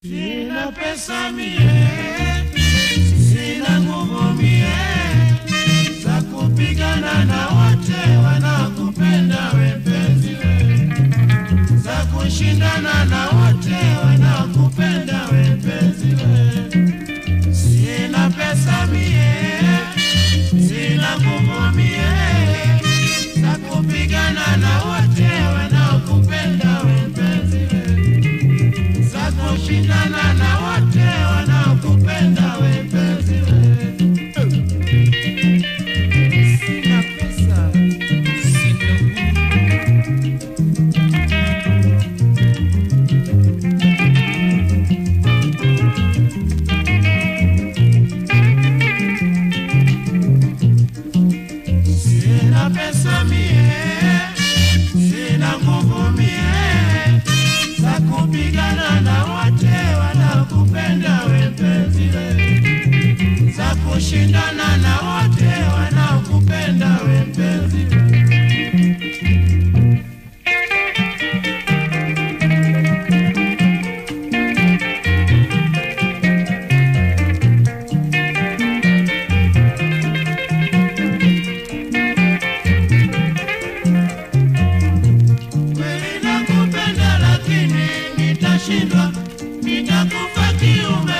Sina pesa mie, sina nguvu mie za kupigana na wote wanaokupenda we mpenzi we, za kushindana na wote wanaokupenda we mpenzi we. Sina pesa mie, sina nguvu mie za kupigana na wote wanaokupenda we mpenzi we za kushindana na wote wanaokupenda we mpenzi we. Sina pesa, sina nguvu. Sina pesa mie, sina nguvu mie za kupigana na wote wanaokupenda we mpenzi we, za kushindana na wote wanaokupenda we mpenzi we. Kweli nakupenda lakini nitashindwa, nitakufa kiume